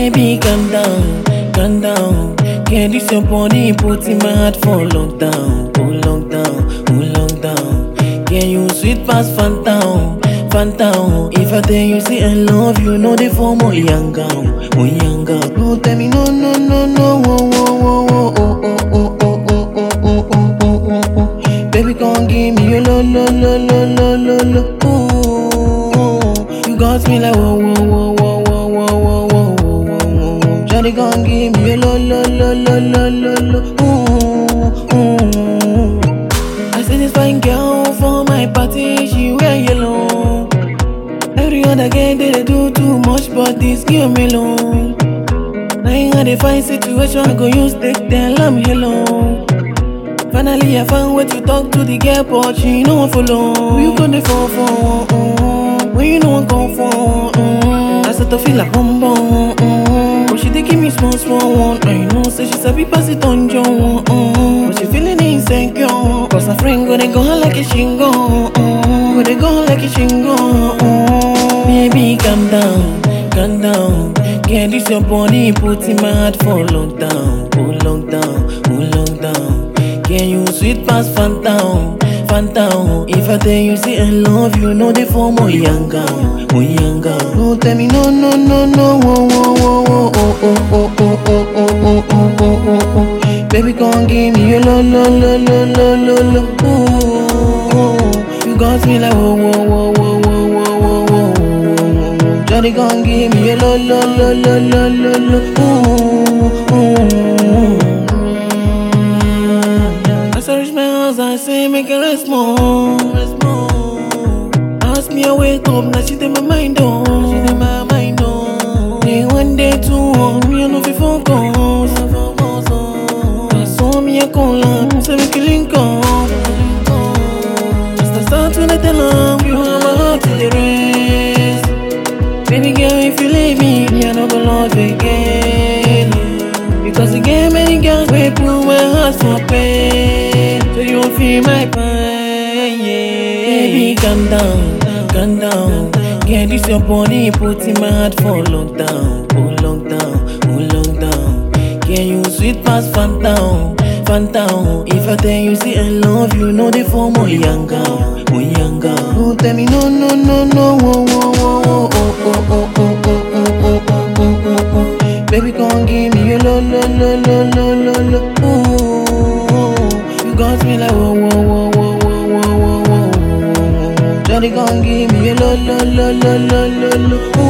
Baby, calm down, calm down. Get this your body, put in my heart for lockdown, oh lockdown, oh lockdown. Can you sweet past phantom, phantom? If I tell you say I love you, know the form oh young girl, oh young girl. No tell me no, no, no, no, oh, oh, oh, oh, oh, oh, oh, oh, oh, oh, oh, oh, oh, oh. Baby, come give me your lo, lo, lo, lo, lo, lo, lo. Ooh, you got me like whoa, whoa, whoa, whoa, whoa, whoa, whoa, whoa, whoa, whoa. Shawty, come give me your lo, lo, lo, lo, lo, lo, lo. Ooh, ooh. I see this fine girl for my party, she wear yellow. Every other girl they, they do too much, but this girl me alone. Now in a fine situation, I go use take tell I'm hello. Finally, I found way to talk to the girl, but she no one follow. You gonna fall for mm, when you know I'm come for. Mm, I start to feel like bum bum. Mm, but she dey give me small small one. I know, say she sabi pass it on John. Mm, but she feeling insecure. Cause her friend gonna go like a shingo. Mm, gonna go like a shingo. Mm, baby, calm down, calm down. Get this your body, put in my heart for lockdown, oh lockdown, oh lockdown. Can you sweet past phantom, phantom? If I tell you say I love you, know the form oh young girl, oh young girl. No tell me no, no, no, no, oh, oh, oh, oh, oh, oh, oh, oh, oh, oh, oh, oh, oh, oh. Baby, come give me your lo, lo, lo, lo, lo, lo, lo. Ooh, you got me like whoa, whoa, whoa, whoa, whoa, whoa, whoa, whoa, whoa. Johnny, come give me your lo, lo, lo, lo, lo, lo, lo. Ooh, ooh. As I reach my house, I say, make a rest more, rest more. Ask me, I wake up, now she in my mind, oh, she in my mind, oh. Day one, day two, oh, me, I know fi focus, focus, oh. I saw me, I call her, say, make a link up. Just a start when I tell her, you have my heart to the rest. Baby girl, if you leave me, me, I no go love again. Because you get many girls, we put my heart for pain. So you won't feel my pain, yeah. Baby, calm down, calm down. Get this your body, put in my heart for lockdown, oh lockdown, oh lockdown. Can you sweet past phantom, phantom? If I tell you say I love you, know the form oh young girl, oh young girl. No tell me no, no, no, no, oh, oh, oh, oh, oh, oh, oh, oh, oh, oh, oh, oh, oh, oh. Baby, come give me your lo, lo, lo, lo, lo, lo, lo. Ooh, you got me like whoa, whoa, whoa, whoa, whoa, whoa, whoa, whoa, whoa. Johnny, come give me your lo, lo, lo, lo, lo, lo, lo.